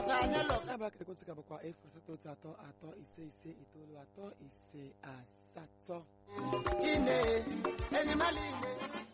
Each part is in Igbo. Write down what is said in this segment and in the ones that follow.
ka anyị lụ ya bụ akara ekwentị ka bụkwa efu asatọ otu atọ atọ ise ise itoolu atọ ise asatọ ine enyi mmadụ ine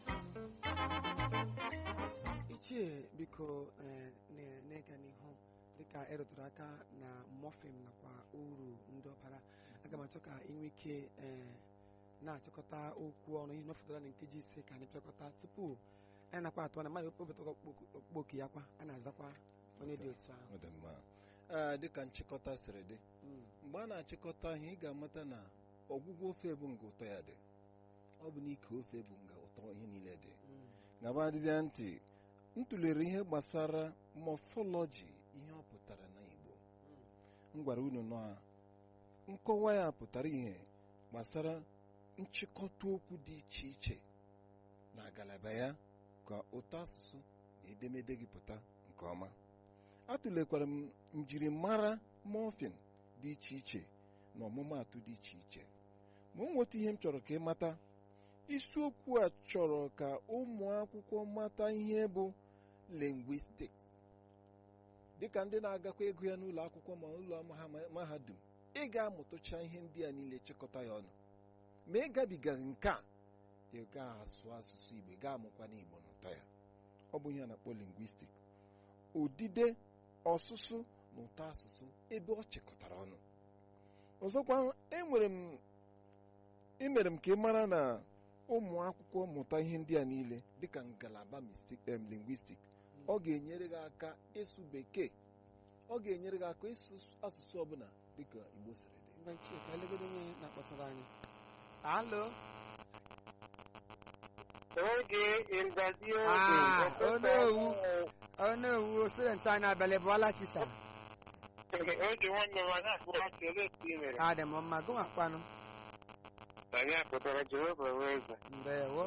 ichie biko eh, na- n'ịga n'ihu dịka ịrụtụrụ aka na mọfin nakwa uru ndị ọbara aga m achọ ka ị nwee ike eh, na-achịkọta okwu ọnụ ihe nọfụtara na nkeji ise ka anyị pịakọta tupu anyị nakwa atụ na mmadụ wepụta okpokwu ya kwa a na-azakwa onye dị otu ahụ Ọ dị mma Ee, dịka nchịkọta siri dị Mm, mgbe a na-achịkọta ihe ị ga-amata na ọgwụgwọ ofe bụ nga ụtọ ya dị ọ bụ na ike ofe bụ nga ụtọ ihe niile dị mm, gaba dịdịa ntị m tụlere ihe gbasara mọfọlọji ihe ọ pụtara na Igbo m gwara unu na nkọwa ya pụtara ihe gbasara nchịkọta okwu dị iche iche na ngalaba ya ka ụtọ asụsụ na edemede gị pụta nke ọma atụlekwara m njirimara mọfin dị iche iche na ọmụmaatụ dị iche iche ma o nweta ihe m chọrọ ka ị mata isiokwu a chọrọ ka ụmụ akwụkwọ mata ihe bụ linguistics dịka ndị na-agakwa ego ya n'ụlọ akwụkwọ ma ụlọ maha- mahadum ị ga-amụtụcha ihe ndị a niile chịkọta ya ọnụ ma ị gabigaghị nke a ị ga-asụ asụsụ Igbo ị ga-amụkwa n'Igbo n'ụtọ ya ọ bụ ihe a na-akpọ lingwistik odide ọsụsụ na ụtọ asụsụ ebe ọ chịkọtara ọnụ ọzọkwa enwere m emere m ka ị mara na ụmụ akwụkwọ mụta ihe ndị a niile dịka ngalaba mistik em lingwistik ọ ga-enyere gị aka ịsụ bekee ọ ga-enyere gị aka ịsụ asụsụ ọbụla dịka Igbo siri dị ngwa ichie ka elegodo onye na-akpọtara anyị alo Oge ịrịzazi Ah, oge. Onowu. onowu student anyị abalị bụọla chisa Oge nwanne m ada akpụrụ ọchị olee etu ị mere? adị m mma gụwakwanụ Anyị akpụtara Jehova wee eze. ndewo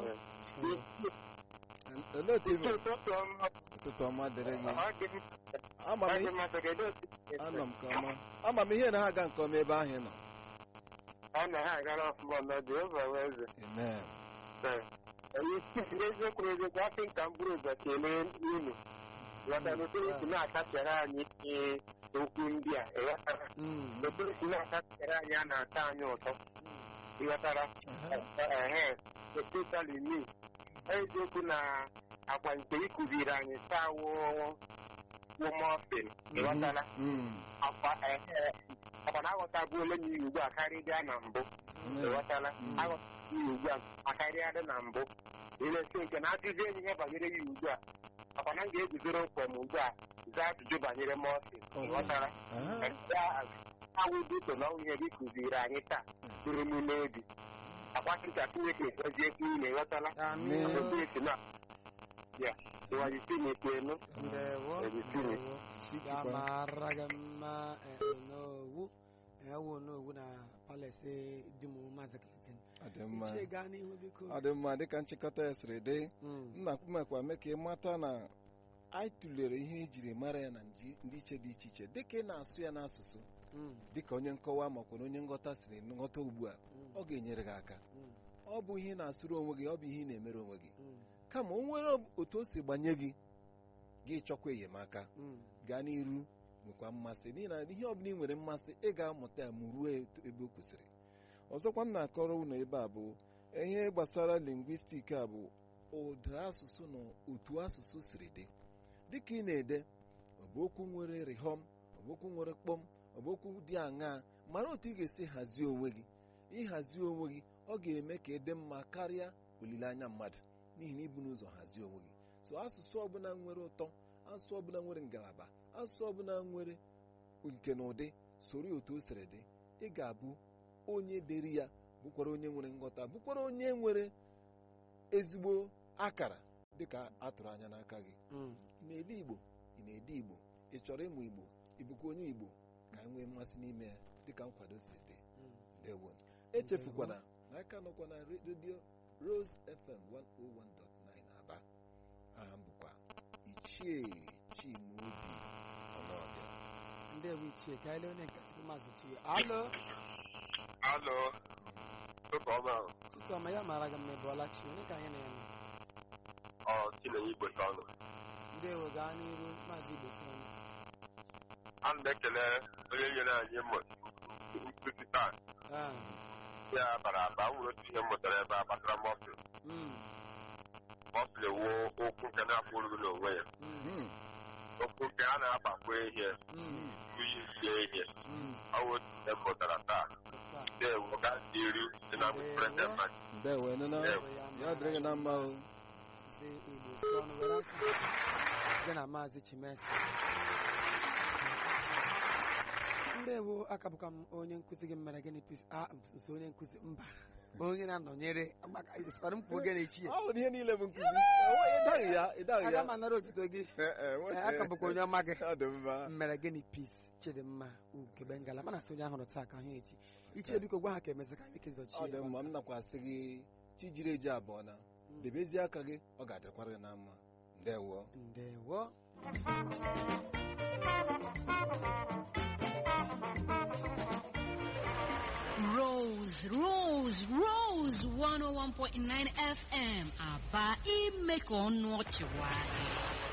olee otu ị mere? Ụtụtụ ọma. ụtụtụ ọma dịrị gị Ọ dị m- ama ọ m dị ihe- m maka kedu otu ị si anọ m nke ọma ama m ihe na ha aga nke ọma ebe ahụ ị nọ Ọ na ha agara ọfụma na Jehova wee eze. amen Ee. Onye isi eziokwu eziokwu asị ka m bụrụ ụzọ kelee unu. Ghọtara otu esi na-akachara anyị ee, okwu ndị a. Ịghọtara Mm, otu esi na-akachara anyị a na-atọ anyị ụtọ. Ịghọtara ehe especially me eziokwu na agwa nke ị kụziri anyị taa wụ mọfin ịghọtala Mm. akwa ehe akwa na aghọtabụ ole na ihe ugbu a karịa na mbụ ịghọtala Mm. aghọtabụ ihe ugbu a akarịa dị na mbụ ilesi nke na-akụzi enyi ihe banyere ya ugbu a akwa na m ga-eguzoro mkpọm ugbu a zaa ajụjụ banyere mọfin ịghọtala Aha. awụdito na ihe gị kụziri anyị taa tụrụ m n'obi akwasị ka Chineke goziekwu unu ịghọtala amen. Amen. otu esi na ya ịwajisi n'ekpenu ndewo Ebitiri. ndewo ya mara gị mma eh, onowu ewu onowu na palace dum maazị Clinton ọ dị mma ichie gaa n'ihu biko ọ dị mma dịka nchịkọta ya siri dị Mm, nna kpumekwa mee ka ị mata na anyị tụlere ihe ejiri mara ya na nji ndị iche dị iche iche dịka ị na-asụ ya n'asụsụ mm, dịka onye nkọwa makwa na onye nghọta siri nghọta ugbu a mm, ọ ga-enyere gị aka mm, ọ bụ ihe ị na-asụrụ onwe gị ọ bụ ihe ị na-emere onwe gị mm, kama o nwere otu o si gbanye gị gị chọkwa enyemaka mm. gaa n'iru nwekwa mmasị n'ihi na ihe ọbụla ị nwere mmasị ị ga-amụta ya ma ruo etu- ebe o kwesịrị ọzọkwa m na-akọrọ unu ebe a bụ ihe gbasara lingwistik a bụ ụda asụsụ na otu asụsụ siri dị dịka ị na-ede ọ bụ okwu nwere rịhọm ọ bụ okwu nwere kpọm ọ bụ okwu dị aṅaa mara otu ị ga-esi hazie onwe gị ịhazi onwe gị ọ ga-eme ka ịdị mma karịa olileanya mmadụ n'ihi na ibu n'ụzọ hazie onwe gị so asụsụ ọbụla nwere ụtọ asụsụ ọbụla nwere ngalaba asụsụ ọbụla nwere nke na ụdị soro ya otu o siri dị ị ga-abụ onye dere ya bụkwara onye nwere nghọta bụkwara onye nwere ezigbo akara dịka a tụrụ anya n'aka gị Mm. ị na-ede igbo ị na-ede igbo ị chọrọ ịmụ igbo ị bụkwa onye igbo ka anyị nwee mmasị n'ime ya dịka nkwado si dị Mm. ndewo echefukwana na aka nọkwa na re- redio Rose FM 101.9 Aba aha m bụkwa Ichie Chimaobi Ọnọbịa ndewo ichie ka ele onye nke tupu maazị chiwe alo alo ụka ọma chisom ya mara gị mma bụọla chi onye ka anyị na ya nọ ọ Chinenye Igbo ọnụ ndewo gaa n'iru maazị igbo sọnụ ana m ekele onye nyere anyị mmụta nkụzi taa Ah, ya bara aba m nwere otu ihe m mụtara ebe a gbasara mọfịl mm, mọfịl ewu okwu nke na-afụ olu n'onwe ya mm, Hmm. okwu nke a na-agbakwa ihe mm, uyi sie ihe mm. ọ bụ otu ihe m mụtara taa Otu a. dewo ga dị iri dị na mprete mmadụ ndewo nụna ya dịrị gị na mma o Sị Igbo si ọnụ were aka gị na maazị Chimesi ndewo aka bụkwa m onye nkụzi gị mere gịnị pis a nso onye nkụzi mba onye na-anọnyere maka isikwara m kwuo oge na-echi ya ọ bụ ihe niile bụ nkụzi ịdaghị ya ịdaghị aga ya m anara otuto gị Eh, eh, nwe- Ee, aka bụkwa onye ọma gị ọ dị mma mere gịnị pis chidimma ugebe ngala mana sị onye ahụrụ taa ka ahụ echi ichie biko gwa ha ka emesị ka anyị ike ọ zọchie dị mma m nakwasị gị chi jiri eji abụọ na debezie aka gị ọ ga-adịkwara gị na mma ndewo ndewo Rose, Rose, Rose 101.9 FM. Aba ime ka ọnụ ọchị nwayọọ.